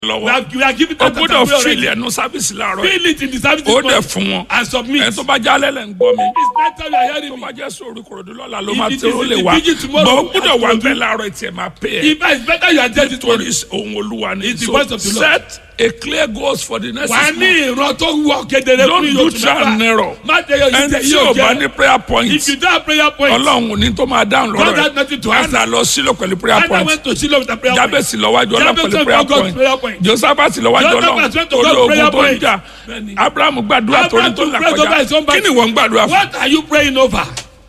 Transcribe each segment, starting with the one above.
We lọ́wọ́ are, we are giving o that gbọ́dọ̀ already. fìlì ẹnu sábìsì láàárọ̀ yìí Fill it in the service ó this dẹ̀ morning fún wọn and submit. ẹ tó bá jálẹ̀ lẹ̀ ń gbọ́ mi It's not time you are hearing tó me. bá jẹ́ sórí kòròdú lọ́la ló If máa it tẹ́ is ó in lè the wá vigil tomorrow, bọ́ ó gbọ́dọ̀ wà I will bẹ́ẹ̀ do. láàárọ̀ ẹ̀ tiẹ̀ máa pè é If it's better you are dead to torí ohun olúwa ni It's the so voice of the Lord. set a clear goals for the next wà á six ní months ìran tó wọ kedere don't fún do yóò trial and error má tẹ yọ ẹni ìtẹ tí yóò o bá jẹ ní prayer point if you don't have prayer point ọlọ́run ò ní tó máa dáhùn God lọ́rọ̀ has ẹ̀ nothing to answer ẹ̀dá lọ sílò pẹ̀lú prayer Anna point went to Shiloh with a prayer point jábèsì lọ́wájú ọlọ́run Jabez pẹ̀lú went prayer to God's point prayer point. josephat lọ́wájú Joseph ọlọ́run went to orí God's ogun prayer tó ń point. jà Bẹ́ẹ̀ni. abrahamu gbàdúrà torí Abraham tó to là pray over kọjá his own kí ni wọ́n ń gbàdúrà fún what are you praying over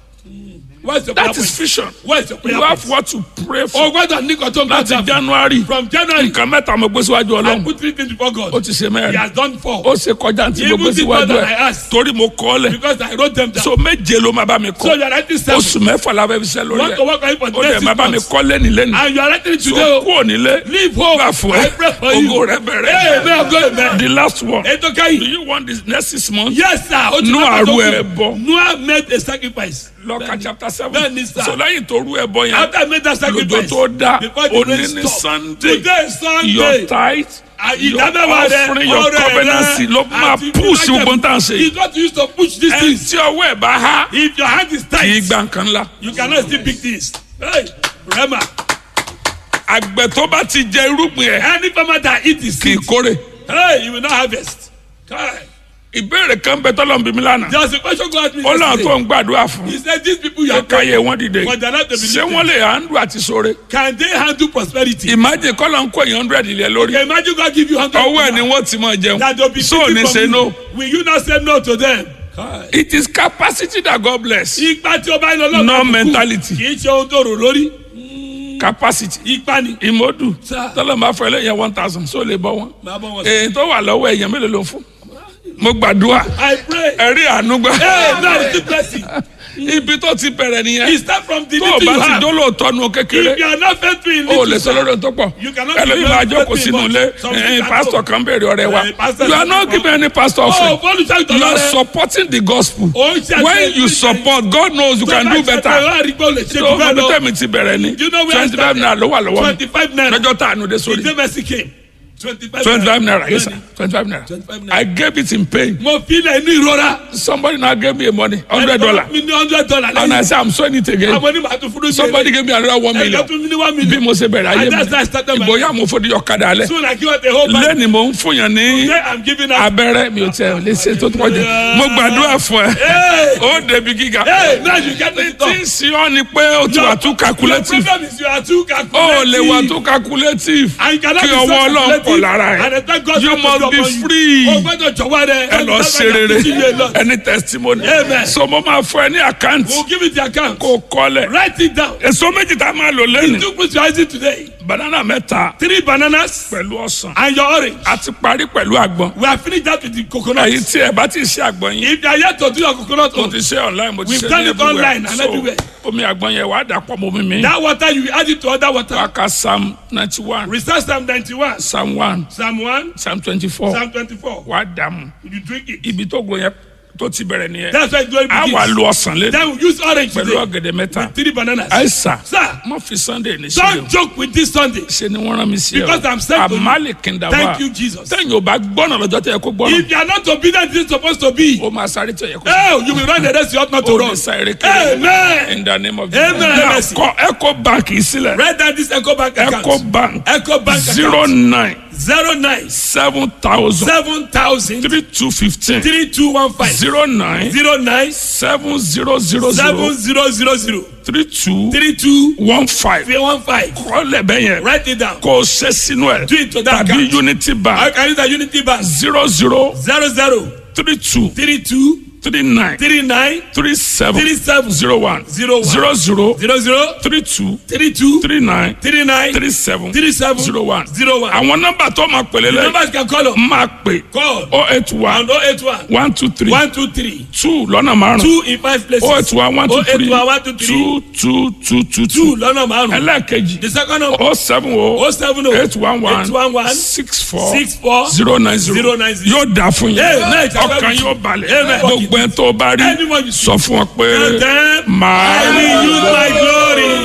what's your prayer that is point vision what's your prayer you have point what to pray o for gbọ́dọ̀ ní kò tó ń láti gbàdúrà january from January nǹkan mẹ́ta mo gbé síwájú I ọlọ́run put three things before ó God ti ṣe he mẹ́rin has done four ó ṣe kọjá tí mo Even gbé the síwájú one that ẹ̀ I asked. torí mo kọ́ ọ lẹ̀ because I wrote them down so méje ló máa bá mi so kọ́ you are writing seven oṣù mẹ́fà la fẹ́ fi ṣẹ́ you lórí want to ẹ̀ work on it for the ó next dẹ̀ six máa bá mi months kọ́ lẹ́ni lẹ́ni and you are writing it so today o kúrò nílé leave home gbà fún I ẹ pray for you ògo rẹ bẹ̀rẹ̀ amen go amen the last one ètò do kẹ́yìn you want this next six months yes sir o ti Nú máa àrò tó ẹ̀ kù. bọ̀. Noah made a sacrifice lọ́ka chapter seven Bẹ́ẹ̀ni, sir. so lẹ́yìn tó rú ẹbọ yẹn after I made that lọ́jọ́ sacrifice tó dá before the rain òní ní stopped sunday today is your Sunday tithe Ah, your ìdámẹ́wàá rẹ offering your ọrẹ covenant rẹ ló máa àti push ìdájọ́- gbogbo tá à ń ṣe he got used to push these ẹni things tí ọwọ́ ẹ̀ bá há if your hand is kì í tight gba nǹkan ńlá you cannot still pick this hey rema àgbẹ̀ tó bá ti jẹ irúgbìn ẹ̀ any farmer that eat his kì í seed kórè hey you will not harvest Kai. ìbéèrè kan bẹ tọ́lọ́ ń bí mi lánàá there was a question God asked me ó láwọn tó yesterday ń gbàdúrà fún he said these people you ẹ are káyé praying wọn dìde but they are not to ṣé believe wọ́n them lè handle àti sóore can they handle prosperity ìmájè kọ́lọ̀ ń kó èèyàn hundred ilẹ̀ lórí okay imagine God give you hundred ọwọ́ ẹ̀ ni wọ́n ti máa jẹun that they will be so ò ní taken ṣe from no you will you not say no to them Kai. it is capacity that God bless ipa tí o bá ń lọ lọ́gbà no mentality kì í ṣe ohun tó rò lórí capacity ipa ni. ìmọ̀dù Sir. tọ́lọ̀ máa fọ ẹlẹ́yìn one thousand so lè bọ́ wọn máa bọ́ wọn sọ. èyí tó wà lọ́wọ́ èèyàn mélòó ló ń fún mo gbàdúrà I pray. ẹ̀rí àánú gbà Hey, now it's the blessing. ibi tó ti bẹ̀rẹ̀ nìyẹn It start from the tó o little bá you ti have. dólóòtọ́ nu kékeré If you are not faithful in o ò lè little, sọ lórí ohun tó pọ̀ You cannot ẹlòmíì give máa them jókòó faith in sínú much. ilé Something ẹ̀yin can pásítọ̀ go. kan béèrè ọ̀rẹ́ wa Eh, pastor you are can not go. giving any pastor Oh, offering bọ́ọ̀lù ṣáà you tọ́lá are rẹ̀. supporting the gospel Ó ń ṣe when àṣẹ you ìgbésẹ̀. support God knows you can do better better. tó o mọ̀ bí tẹ̀mí ti bẹ̀rẹ̀ ni You know where I twenty five started? naira ló wà lọ́wọ́ mi Twenty-five naira. lọ́jọ́ tá a nu de sórí The mercy came. Twenty-five twenty five naira yes sir Bẹ́ẹ̀ni. twenty five naira 25 naira. I gave it in pain Mo fi ilẹ̀ inú ìrora. somebody now gave me a money hundred dollar Mi ní hundred dollar and I lẹ́yìn. say I'm sowing it again Àwọn onímọ̀ àti fúdú somebody gave me another one Ẹ̀ka million tún mi ní one bí million. mo ṣe bẹ̀rẹ̀ ayé And that's how I started mi my ìbòyá mo fòdì ọ̀kadà alẹ́ Soon I give out the whole bag. lẹ́ni mo ń fún yàn ní Today I'm giving out. abẹ́rẹ́ mi ò tẹ̀ lè ṣe tó tó kọjá mo gbàdúrà fún ẹ Hey! ó débi gíga Hey, now you get it tí done. ń sin ọ́ ni pé ó ti wà too calculative Your problem is you are too ó calculative. lè wà too calculative And you cannot kí be so ọwọ́ ọlọ́run calculative. pọ̀ lára And ẹ̀ I thank God you for must your be upon you. free O gbọ́dọ̀ jọ̀wọ́ rẹ. ẹ lọ ṣe rere ẹni testimony Amen. so mo máa fún ẹ ní àkáǹtì We'll give it the account. kó o kọ́lẹ̀ Write it down. èso méjì tá a máa lò lẹ́nu Two fruits you are eating today. banana mẹ́ta Three bananas pẹ̀lú ọsàn and your orange. a ti parí pẹ̀lú àgbọn We have finished that with the coconut. èyí tí ẹ bá ti ṣe àgbọn yín If you are yet to do your coconut mo own, ti ṣe online mo ti We've ṣe done ní it online and so everywhere. omi àgbọn yẹn wàá dà pọ̀ mọ́ mi mi that water you will add it to other water. wàá ka psalm ninety one Recite Psalm 91, psalm one Psalm 1, psalm twenty four Psalm 24. wàá dà mu You drink it. ibi tó gbọ́ yẹn tó ti bẹ̀rẹ̀ nìyẹn That's why glory a wà begins. lo ọsàn lé Then we use orange pẹ̀lú today. ọ̀gẹ̀dẹ̀ mẹ́ta Three bananas. àìsà Sir, mo fi sunday ní sílẹ̀ don't joke with this Sunday. ṣe ni wọ́n rán mi sí ẹ Because I'm sent to you. àmàlì kìndàwá Thank you, Jesus. tẹ̀yìn ò bá gbọ́nà lọ́jọ́ tẹ̀ kó gbọ́nà If you are not obedient, this is supposed to be. ó máa sáré tẹ̀ yẹ kó Oh, you will run the race you ought not to ó run. ní sáré kiri Amen. in the name of Amen. Now, Mercy. kọ eco bank yìí sílẹ̀ Write down this Echo Bank account. eco bank Echo Bank zero account. nine Zero nine seven thousand seven thousand three two fifteen three two one five zero nine zero nine seven zero zero seven zero zero zero zero three two three two one five one five. kọ́lẹ̀ bẹ́ẹ̀ yẹn Write it down. kò ṣe sínú ẹ̀ Do it to that tàbí account. unity I bank can use a Unity Bank. zero zero Zero zero three two three two three nine three nine three seven three seven zero one Zero one. zero zero zero zero three two three two three nine three nine three seven three seven zero one. zero one. àwọn nọ́mbà tó máa pèlè The lẹ́yìn numbers you can call on. máa pè Call oh eight one on 081 one two three 123 two lọ́nà márùn two in five places. oh eight one one two three 081 123 two two two two two two lọ́nà márùn-ún. ẹlẹ́ẹ̀kejì The second number oh seven oh 070 eight one one 811 six four 64 zero nine zero 090. yóò dà fún yín Amen. ọkàn yóò balẹ̀ Amen. gbogbo ẹ̀ tó bá rí Anyone you see. sọ fún ọ pé Tell them, màá I will use my glory.